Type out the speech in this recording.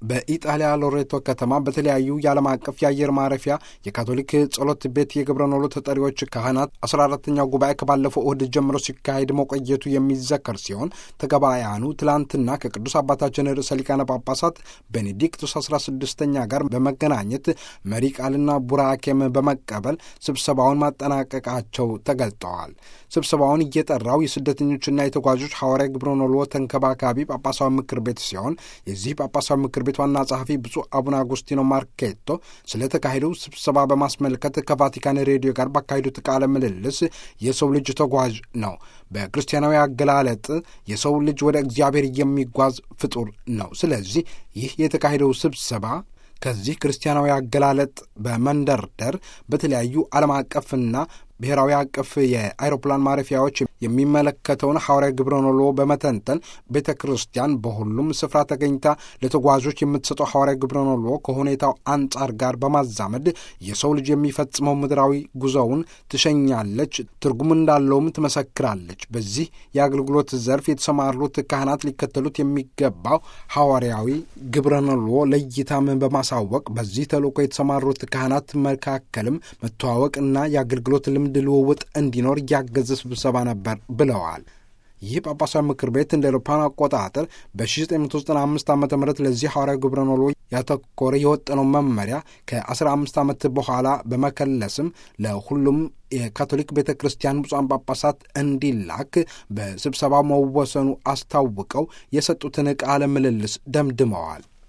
በኢጣሊያ ሎሬቶ ከተማ በተለያዩ የዓለም አቀፍ የአየር ማረፊያ የካቶሊክ ጸሎት ቤት የግብረ ኖሎ ተጠሪዎች ካህናት አስራ አራተኛው ጉባኤ ከባለፈው እሁድ ጀምሮ ሲካሄድ መቆየቱ የሚዘከር ሲሆን ተገባያኑ ትላንትና ከቅዱስ አባታችን ርዕሰ ሊቃነ ጳጳሳት ቤኔዲክቱስ አስራ ስድስተኛ ጋር በመገናኘት መሪ ቃልና ቡራኬም በመቀበል ስብሰባውን ማጠናቀቃቸው ተገልጠዋል። ስብሰባውን እየጠራው የስደተኞችና የተጓዦች ሐዋርያ ግብረ ኖሎ ተንከባካቢ ጳጳሳዊ ምክር ቤት ሲሆን የዚህ ጳጳሳዊ ምክር ቤት ዋና ጸሐፊ ብፁዕ አቡነ አጉስቲኖ ማርኬቶ ስለተካሄደው ስብሰባ በማስመልከት ከቫቲካን ሬዲዮ ጋር ባካሄዱት ቃለ ምልልስ የሰው ልጅ ተጓዥ ነው። በክርስቲያናዊ አገላለጥ የሰው ልጅ ወደ እግዚአብሔር የሚጓዝ ፍጡር ነው። ስለዚህ ይህ የተካሄደው ስብሰባ ከዚህ ክርስቲያናዊ አገላለጥ በመንደርደር በተለያዩ ዓለም አቀፍና ብሔራዊ አቀፍ የአይሮፕላን ማረፊያዎች የሚመለከተውን ሐዋርያ ግብረ ኖሎ በመተንተን ቤተ ክርስቲያን በሁሉም ስፍራ ተገኝታ ለተጓዦች የምትሰጠው ሐዋርያ ግብረ ኖሎ ከሁኔታው አንጻር ጋር በማዛመድ የሰው ልጅ የሚፈጽመው ምድራዊ ጉዞውን ትሸኛለች፣ ትርጉም እንዳለውም ትመሰክራለች። በዚህ የአገልግሎት ዘርፍ የተሰማሩት ካህናት ሊከተሉት የሚገባው ሐዋርያዊ ግብረ ኖሎ ለይታም በማሳወቅ በዚህ ተልእኮ የተሰማሩት ካህናት መካከልም መተዋወቅና የአገልግሎት ልምድ ልውውጥ እንዲኖር እያገዘ ስብሰባ ነበር ብለዋል። ይህ ጳጳሳዊ ምክር ቤት እንደ አውሮፓውያን አቆጣጠር በ1995 ዓ ም ለዚህ ሐዋርያዊ ግብረ ኖሎ ያተኮረ የወጠነው መመሪያ ከ15 ዓመት በኋላ በመከለስም ለሁሉም የካቶሊክ ቤተ ክርስቲያን ብፁዓን ጳጳሳት እንዲላክ በስብሰባው መወሰኑ አስታውቀው የሰጡትን ቃለ ምልልስ ደምድመዋል።